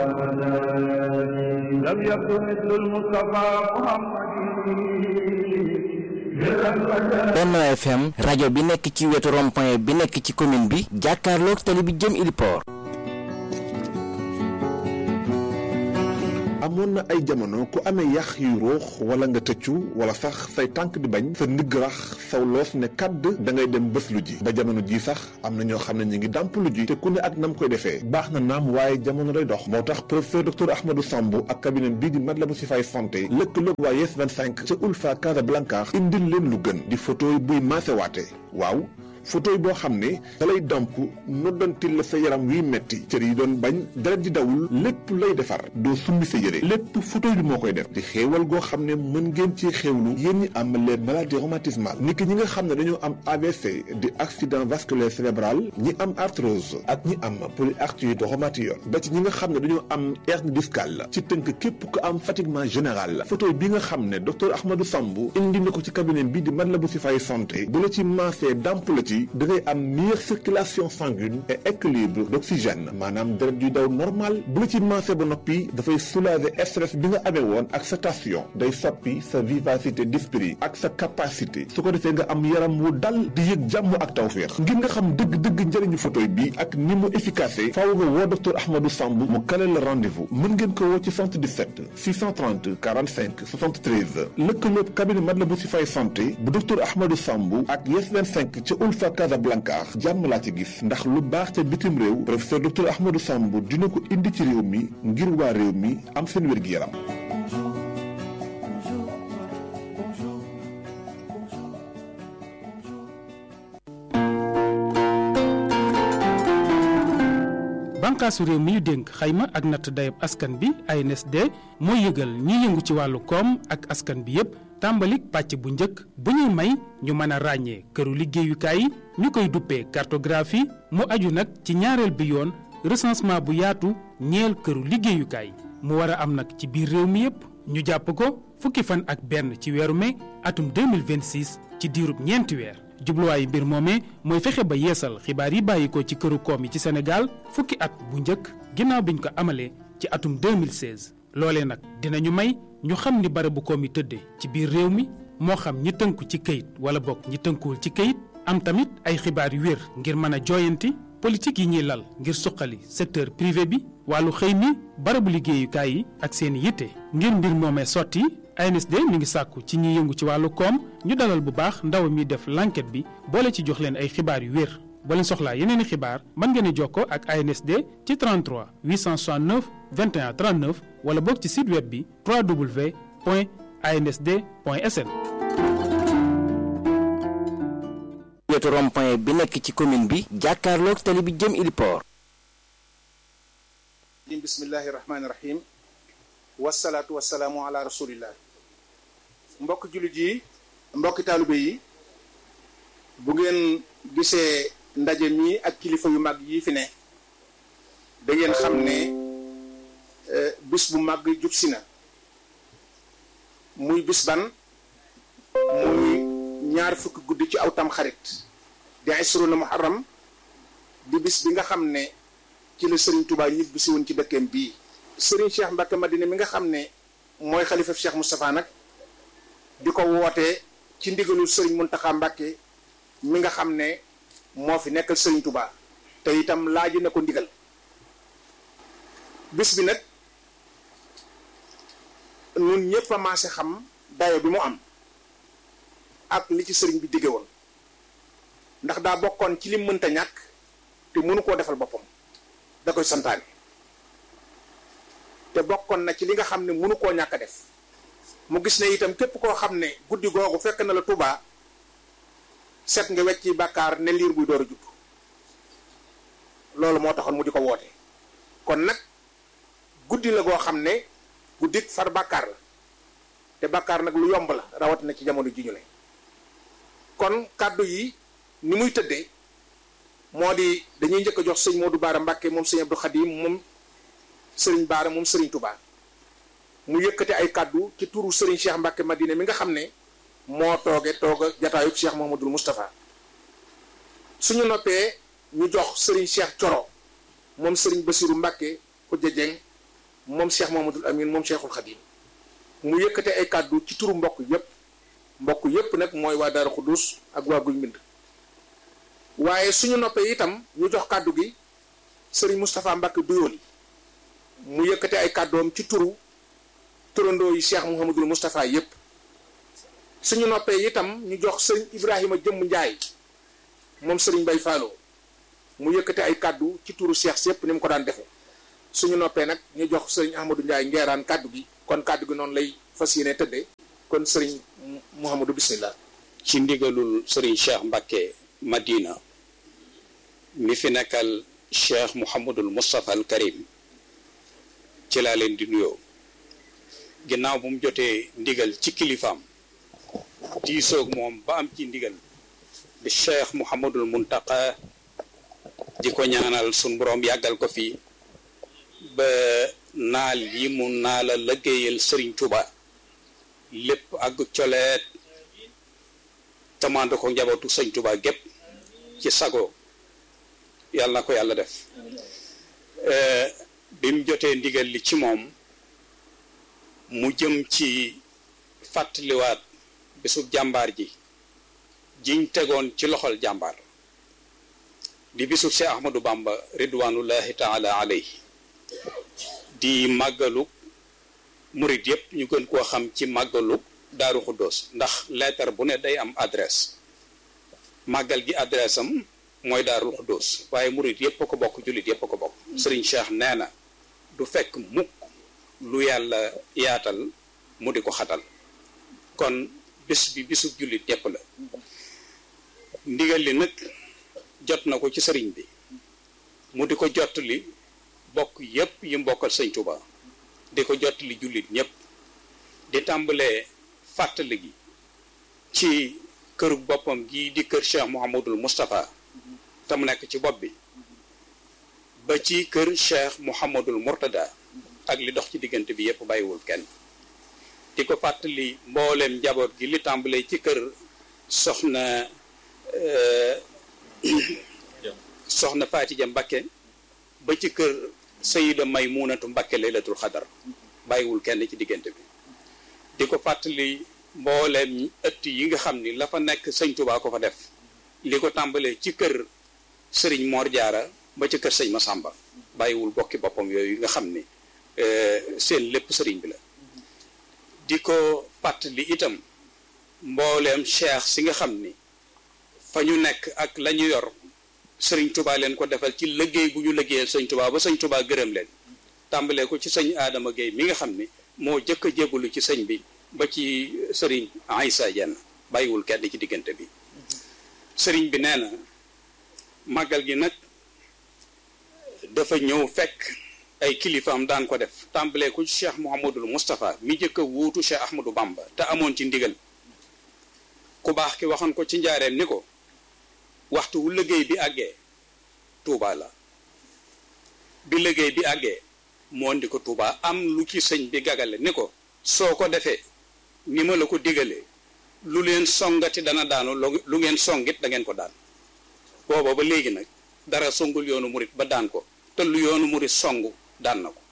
لم يكن مثل المصطفى محمد Benno FM rajo bi nekk ci wetu rond-point bi nekk ci commune bi jàkkaarloog tali bi jëm Iliport amoon na ay jamono ku amee yax yu ruux wala nga tëccu wala sax say tànk di bañ sa ndigg rax saw loos ne kàdd da ngay dem bés lu ji ba jamono ji sax am na ñoo xam ne ñu ngi dàmp lu ji te ku ne ak nam koy defee baax na naam waaye jamono day dox moo tax professeur docteur Ahmadou Samb ak cabinet bii di Matlaboul Chifaay santé lëkkaloog waa Yes 25 ca Ulfa Casablanca indil leen lu gën di photo buy maasewaate waaw photo boo xam ne da lay damp noddantil la sa yaram wiy metti cër yi doon bañ deret di dawul lépp lay defar doo summi sa yére lépp photo bi moo koy def di xéewal goo xam ne mën ngeen ci xéewlu yéen ñi am les maladies rhumatismales ni ki ñi nga xam ne dañoo am AVC di accident vasculaire cérébral ñi am arthrose ak ñi am polyarthrite rhumatoïde ba ci ñi nga xam ne dañoo am hernie discale ci tënk képp ko am fatiguement général photo bi nga xam ne docteur Ahmadou Samb indi na ko ci cabinet bi di Matlaboul Chifaay santé bu la ci maasee damp la ci da ngay am meilleure circulation sanguine et équilibre d'oxygène maanaam deret yuy daw normal bu la ci maasee ba noppi dafay soulager stress bi nga amee woon ak sa tension day soppi sa vivacité d'esprit ak sa capacité su ko defee nga am yaram wu dal di yëg jàmm ak tawféex ngir nga xam dëgg-dëgg njëriñu photo bi ak ni mu efficace faaw nga woo docteur Ahmadou Samb mu kale la rendez-vous mën ngeen ko woo ci 77 630 45 73 lëkkaloog cabinet Matlaboul Chifaay santé bu docteur Ahmadou Samb ak Yes 25 ca Ulfa Casablanca jàmm laa ci gis ndax lu baax ca bitim réew professeur docteur Ahmadou Samb dina ko indi ci réew mi ngir waa réew mi am seen wér-gi-yaram bànqaasu réew mi ñu dénk xayma ak natt dayab askan bi ANSD mooy yëgal ñiy yëngu ci wàllu koom ak askan bi yépp tàmbalik pàcc bu njëkk bu ñuy may ñu mën a ràññee këru liggéeyukaay yi ñu koy duppee cartographie mu aju nag ci ñaareel bi yoon recensement bu yaatu ñeel këru liggéeyukaay mu war a am nag ci biir réew mi yépp ñu jàpp ko fukki fan ak benn ci weeru mai atum 2026 ci diirub ñeenti weer jubluwaayu mbir moomee mooy fexe ba yeesal xibaar yi bàyyi ko ci këru koom yi ci Sénégal fukki at bu njëkk ginnaaw biñ ko amalee ci atum 2016 loolee nag dinañu may ñu xam ni barabu koom yi tëddee ci biir réew mi moo xam ñi tënku ci këyit wala bokk ñi tënkuwul ci këyit am tamit ay xibaar yu wér ngir mën a jooyanti politique yi ñuy lal ngir suqali secteur privé bi wàllu xëy mi barabu liggéeyukaay yi ak seen yitte ngir mbir moomee sotti ANSD mi ngi sàkku ci ñi yëngu ci wàllu koom ñu dalal bu baax ndaw mi def l'enquête bi boole ci jox leen ay xibaar yu wér boo leen soxlaa yeneen i xibaar mën ngeen a jokkoo ak ANSD ci 33 869 21 39 wala boog ci site web bi www.ansd.sn. wetu rond-point bi nekk ci commune bi jàkkaarloog tali bi jëm Iliport bismillahi rahmaani rahim wasalaatu wasalaamu ala rasulillah mbokk jullit yi mbokki taalibe yi bu ngeen gisee ndaje mi ak kilifa yu mag yi fi ne da ngeen xam ne bis bu mag jub si na muy bis ban muy ñaar fukki guddi ci aw tam xarit di isruna muharram di bis bi nga xam ne ci la Serigne Touba ñibbi si woon ci dëkkeem bii Serigne Cheikh Mbacke Madina mi nga xam ne mooy xalifa Cheikh Moustapha nag di ko wootee ci ndigalul Serigne Mountakha Mbacke mi nga xam ne moo fi nekkal Serigne Touba te itam laaji na ko ndigal bis bi nag nun ñëpp a maase xam dayo bi mu am ak li ci sëriñ bi digge woon ndax daa bokkoon ci lim mënta ñàkk te mënu koo defal boppam da koy santaane te bokkoon na ci li nga xam ne mënu koo ñàkk a def mu gis ne itam képp koo xam ne guddi googu fekk na la Tuubaa set nga wecci bàkkaar ne liir buy door a judd loolu moo taxoon mu di ko woote kon nag guddi la goo xam ne guddik far bàkkaar la te bàkkaar nag lu yomb la rawatina ci jamono ji ñu ne kon kàddu yi ni muy tëddee moo di dañuy njëkk a jox sëñ Modou Baara Mbàkke moom sëñ Abdou Khadim moom sëriñ Baara moom sëriñ Touba mu yëkkate ay kàddu ci turu sëriñ Cheikh Mbàkke Madina mi nga xam ne moo tooge tooga jataayub Cheikh Mouhamadoul Moustapha suñu noppee ñu jox sëriñ Cheikh Coro moom sëriñ Basiru Mbàkke Xujja Jeng moom Cheikh Mamadou Amin moom Cheikhul Khadim mu yëkkate ay kàddu ci turu mbokk yépp mbokk yépp nag mooy waa Daaru Xuddus ak waa Guy Mbind waaye suñu noppee itam ñu jox kàddu gi sëriñ Moustapha Mbacke Douyoly mu yëkkate ay kàddoom ci turu turandoo yi Cheikh Mouhamadul Moustapha yépp suñu noppee itam ñu jox sëriñ Ibrahima Jëmm Njaay moom sëriñ Bay Faalo mu yëkkate ay kàddu ci turu Cheikh si yépp ni mu ko daan defe suñu noppee nag ñu jox sëriñ Ahmadou Njaay ngeeraan kàddu gi kon kàddu gi noonu lay fas yéene tëddee kon sëriñ Mouhamadou bismillah ci ndigalul sëriñ Cheikh Mbacke Madina mi fi nekkal Cheikh Mouhamadul Moustapha al Karim ci laa leen di nuyoo ginnaaw bu mu jotee ndigal ci kilifaam diisoog moom ba am ci ndigal di Cheikh Mouhamadul Muntaqa di ko ñaanal sun boroom yàggal ko fi ba naal yi mu naala liggéeyal Sëriñ Tuba lépp ak coleet tamande ko njabootu Sëriñ Tuba gépp ci sago yàlla na ko yàlla def bi mu jotee ndigal li ci moom mu jëm ci fàttaliwaat bisu jàmbaar ji jiñ tegoon ci loxol jàmbaar di bisu Cheikh Ahmadou Bamba ridwanullahi taala alayhi di màggalu murit yépp ñu gën koo xam ci màggalu daaru xuddoos ndax lettre bu ne day am adresse màggal gi adresse am mooy daarul xuddoos waaye murit yépp a ko bokk jullit yépp a ko bokk sëriñ Cheikh nee na du fekk mukk lu yàlla yaatal mu di ko xatal kon bis bi bisu jullit yépp la ndigal li nag jot na ko ci sëriñ bi mu di ko jot li bokk yépp yi mbokkal sëñ Tuba di ko jot li jullit ñépp di tàmbalee fàttali gi ci këru boppam gi di kër Cheikh Mouhamadul Moustapha te mu nekk ci bopp bi ba ci kër Cheikh Mouhamadul Mourtada ak li dox ci diggante bi yépp bàyyiwul kenn di ko fàttali mbooleem njaboot gi li tàmbalee ci kër soxna soxna Faatija Mbakke ba ci kër Sayida Maymunatu Mbakke laylatul xadar bàyyiwul kenn ci diggante bi di ko fàttali mbooleem ëtt yi nga xam ni la fa nekk sëñ Tuubaa ko fa def li ko tàmbalee ci kër sëriñ Mor Jaara ba ci kër sëñ Masamba bàyyiwul bokki boppam yooyu nga xam ni seen lépp sëriñ bi la di ko fàttali itam mbooleem cheikh si nga xam ni fa ñu nekk ak la ñu yor sëriñ tubaa leen ko defal ci liggéey bu ñu liggéeyal sëñ tubaa ba sëñ tubaa gërëm leen tàmbalee ko ci sëñ Adama Gueye mi nga xam ni moo jëkk a jébbalu ci sëñ bi ba ci sëriñ Aïssa Dieng bàyyiwul kenn ci diggante bi sëriñ bi nee na màggal gi nag dafa ñëw fekk ay kilifaam daan ko def tàmbalee ko ci cheikh Mouhamadul Moustapha mi jëkk a wuutu cheikh Ahmadou Bamba te amoon ci ndigal ku baax ki waxoon ko ci njaareem ni ko waxtu wu liggéey bi àggee Touba la bi liggéey bi àggee moo ndi ko Touba am lu ci sëñ bi gagale ni ko soo ko defee ni ma la ko digalee lu leen songati dana daanu lu ngeen songit da ngeen ko daan booba ba léegi nag dara songul yoonu murit ba daan ko te lu yoonu murit songu daan na ko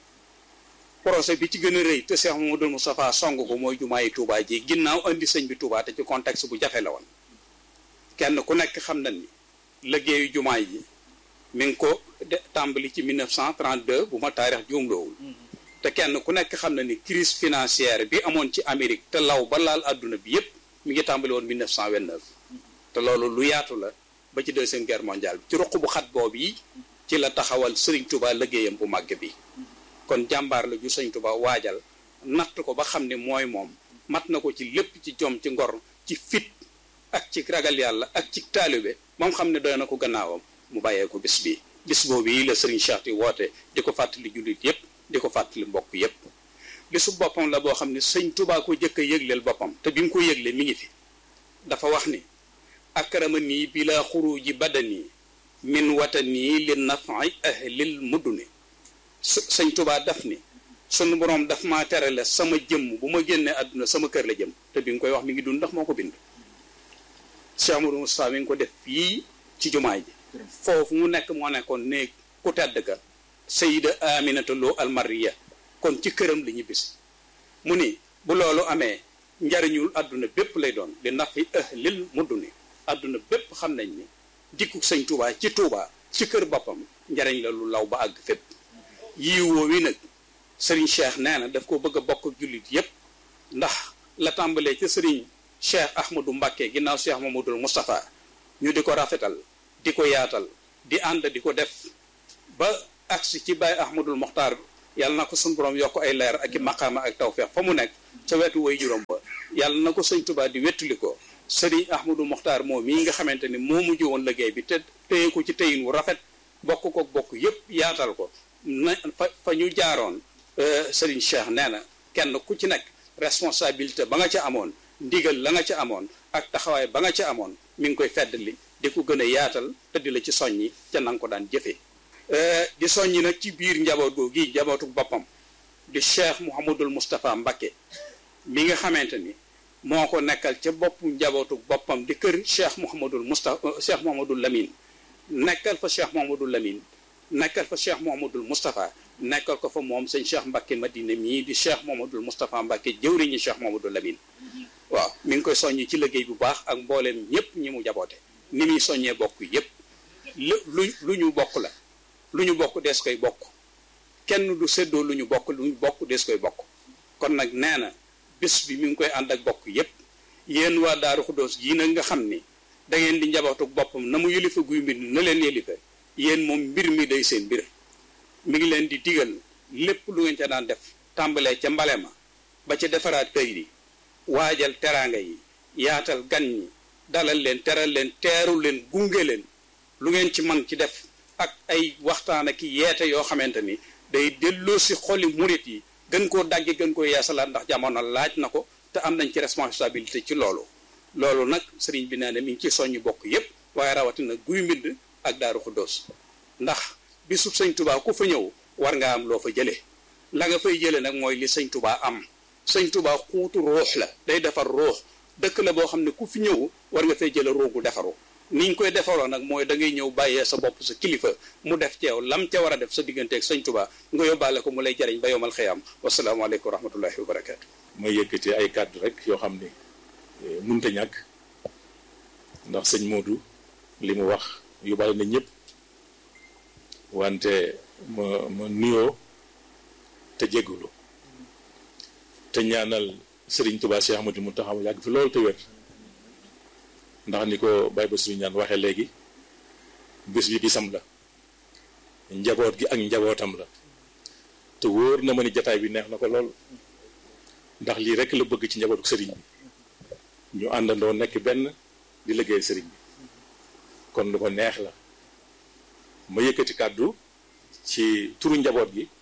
projet bi ci gën a rëy te Cheikh Mamadou Moustapha song ko mooy jumaayi Touba ji ginnaaw andi sëñ bi Touba te ci contexte bu jafe la woon kenn ku nekk xam na ni liggéeyu jumaay ji mi ngi ko de tàmbali ci 1932 bu ma taarix juumloowul te kenn ku nekk xam na ni crise financière bi amoon ci Amérique te law ba laal àdduna bi yépp mi ngi tàmbali woon 1929 te loolu lu yaatu la ba ci deuxième guerre mondiale bi ci ruq bu xat boobu yi ci la taxawal Serigne Touba liggéeyam bu màgg bi kon jàmbaar la ju Serigne Touba waajal natt ko ba xam ne mooy moom mat na ko ci lépp ci jom ci ngor ci fit ak ci ragal yàlla ak ci taalibe moom xam ne doy na ko gannaawam mu bàyyee ko bis bii bis boobu yi la Serigne Cheikh di woote di ko fàttali jullit yépp di ko fàttali mbokk yépp bisu boppam la boo xam ne sëñ Touba ko jëkk a yëgleel boppam te bi mu ko yëgle mi ngi fi dafa wax ni akrama nii bila xuruji badani min watani li nafi ahlil mudduni sëñ Touba daf ni sunu boroom daf maa terale sama jëmm bu ma génnee àdduna sama kër la jëm te bi nga koy wax mi ngi dund ndax moo ko bind Cheikh Amadou Moustapha mi ngi ko def fii ci jumaay ji foofu mu nekk moo nekkoon ne ku tedd ka sayida aminata loo almariya kon ci këram la ñibbisi mu ni bu loolu amee njariñul àdduna bépp lay doon li nafi ahlil mudduni àdduna bépp xam nañ ni dikku sëñ Touba ci Touba ci kër boppam njariñ la lu law ba àgg fépp yii woo wi nag sëriñ Cheikh nee na daf ko bëgg a bokk jullit yépp ndax la tàmbalee ci sëriñ Cheikh Ahmadou Mbacké ginnaaw Cheikh Mamadou Moustapha ñu di ko rafetal di ko yaatal di ànd di ko def ba agsi ci Baye Ahmadul Mokhtar yàlla na ko suñu borom yokk ay leer ak i maqaama ak tawfeex fa mu nekk ca wetu way juróom ba yàlla na ko sëñ Touba di wettuli ko sëriñ Ahmadou Mokhtar moom mii nga xamante ni moo mujj woon liggéey bi te téye ko ci téyin wu rafet bokk ko bokk yépp yaatal ko na fa fa ñu jaaroon sëriñ Cheikh nee na kenn ku ci nekk responsabilité ba nga ca amoon ndigal la nga ca amoon ak taxawaay ba nga ca amoon mi ngi koy feddali di ko gën a yaatal te di la ci soññi ca na nga ko daan jëfee di soññi nag ci biir njaboot googu gi njabootu boppam di Cheikh Mouhamadul Moustapha Mbacké mi nga xamante ni moo ko nekkal ca bopp njabootu boppam di kër Cheikh Mouhamadul Moustapha Cheikh Mouhamadul Lamine nekkal fa Cheikh Mouhamadul Lamine nekkal fa Cheikh Mouhamadul Moustapha nekkal ko fa moom sëñ Cheikh Mbacké Madina mii di Cheikh Mouhamadul Moustapha Mbacké jëwriñu Cheikh Mouhamadul Lamine waaw mi ngi koy soññi ci liggéey bu baax ak mbooleem ñëpp ñi mu jaboote ni muy soññee bokk yëpp lu lu lu ñu bokk la lu ñu bokk dees koy bokk kenn du séddoo lu ñu bokk lu ñu bokk dees koy bokk kon nag nee na bés bi mi ngi koy ànd ak bokk yëpp yéen waa Daaru Xuddoos yii nag nga xam ni da ngeen di njabootu boppam na mu yëlifa guy mbir na leen yëlifa yéen moom mbir mi day seen mbir mi ngi leen di digal lépp lu ngeen ca daan def tàmbalee ca mbale ma ba ca defaraat kër yi waajal teraanga yi yaatal gan ñi dalal leen teral leen teeru leen gunge leen lu ngeen ci man ci def ak ay waxtaan ak yeete yoo xamante ni day delloo si xoli murit yi gën koo dagge gën koo yeesalaat ndax jamono laaj na ko te am nañ ci responsabilité ci loolu loolu nag sëriñ bi nee na mi ngi ci soññu bokk yépp waaye rawatina guy mbind ak daaru xuddoos ndax bisub sëñ tubaa ku fa ñëw war nga am loo fa jëlee la nga fay jëlee nag mooy li sëñ tubaa am sëñ tubaa xuutu ruux la day defar ruux dëkk la boo xam ne ku fi ñëw war nga fay jële ruugu defaru niñ koy defaroo nag mooy da ngay ñëw bàyyee sa bopp sa kilifa mu def ci yow lam ca war a def sa digganteeg sëñ tubaa nga yóbbaale ko mu lay jariñ ba yomal xëyam wasalaamaaleykum wa rahmatullahi wa barakaatu may yëkkati ay kàddu rek yoo xam ni munta ñàkk ndax sëñ Modou li mu wax yóbbaale na ñëpp wante ma ma nuyoo te jégalu te ñaanal sëriñ Touba Cheikh Ahmadou Mountakha mu yàgg fi loolu te wér ndax ni ko Baye Bassirou ñaan waxee léegi bés bi bisam la njaboot gi ak njabootam la te wóor na ma ni jataay bi neex na ko lool ndax lii rek la bëgg ci njabootu sëriñ bi ñu àndandoo nekk benn di liggéeyal sëriñ bi kon lu ko neex la ma yëkkati kàddu ci turu njaboot gi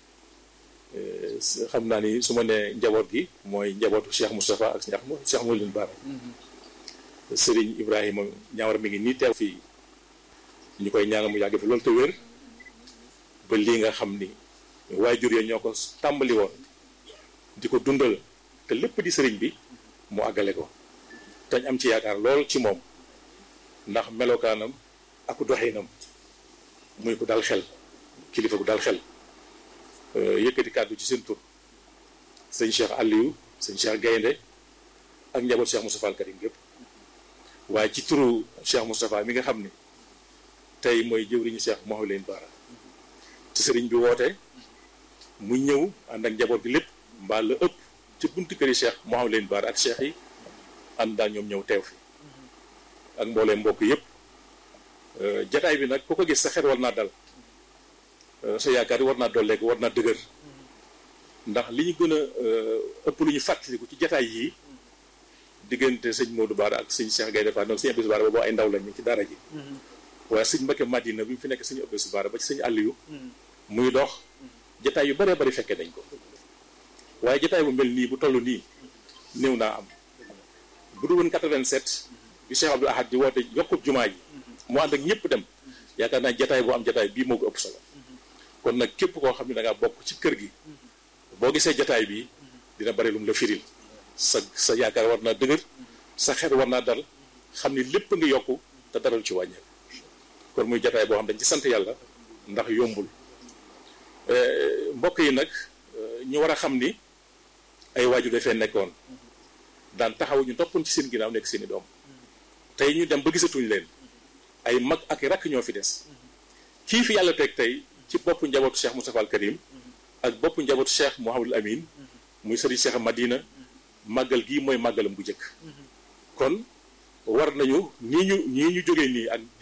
xam naa ni su ma nee njaboot gi mooy njabootu Cheikh Moustapha ak Cheikh Cheikh Mawlin Bara sëriñ Ibrahima ñaawar mi ngi nii teew fii ñu koy ñaanal mu yàgg fi loolu te wér ba lii nga xam ni waajur ya ñoo ko tàmbali woon di ko dundal te lépp di sëriñ bi mu àggale ko tañ am ci yaakaar lool ci moom ndax melokaanam ak doxinam muy ko dal xel kilifa gu dal xel yëkkati kàddu ci seen tur sëñ Cheikh Aliou sëñ Cheikh Gaynde ak njaboot Cheikh Moustapha al Karim yëpp waaye ci turu Cheikh Moustapha mi nga xam ni tey mooy jëwriñu Cheikh Mawlin Bara te sëriñ bi woote mu ñëw ànd ak njaboot gi lépp mbaa la ëpp ci buntu këri Cheikh Mawlin Bara ak Cheikh yi ànd daal ñoom ñëw teew fi ak mboolee mbokk yëpp jataay bi nag ku ko gis sa xel war naa dal sa yaakaar yi war naa dolleeku war naa dëgër ndax li ñu gën a ëpp lu ñu fàttaliku ci jataay yii diggante sëñ Modou Bara ak sëñ Cheikh Gaye defa donc sëñ Abdou Bara boobu ay ndaw lañ ñu ci daara ji waaye sëñ Mbacké Madina bi mu fi nekk sëñ Abdou Bara ba ci sëñ Aliou muy dox jataay yu baree bari fekkee nañ ko waaye jataay bu mel nii bu toll nii néew naa am bu du woon 87 bi Cheikh Abdou Ahad di woote yokkub jumaa ji mu ànd ak ñëpp dem yaakaar naa jataay boo am jataay bii moo ko ëpp solo kon nag képp koo xam ne da ngaa bokk ci kër gi boo gisee jataay bi dina bari lu mu la firil sa sa yaakaar war naa dëgër sa xel war naa dal xam ni lépp nga yokku te daral ci wàññeeku kon muy jataay boo xam dañ ci sant yàlla ndax yombul mbokk yi nag ñu war a xam ni ay waajur dafee nekkoon daan taxaw ñu toppoon ci seen ginnaaw nekk seeni doom tey ñu dem ba gisatuñ leen ay mag ak rakk ñoo fi des kii fi yàlla teg tey ci boppu njabootu Cheikh Moustapha al Karim ak boppu njabootu Cheikh Mouhamadul Amin muy sëriñ Cheikh Madina màggal gii mooy màggalam bu njëkk kon war nañu ñii ñu ñii ñu jógee nii ak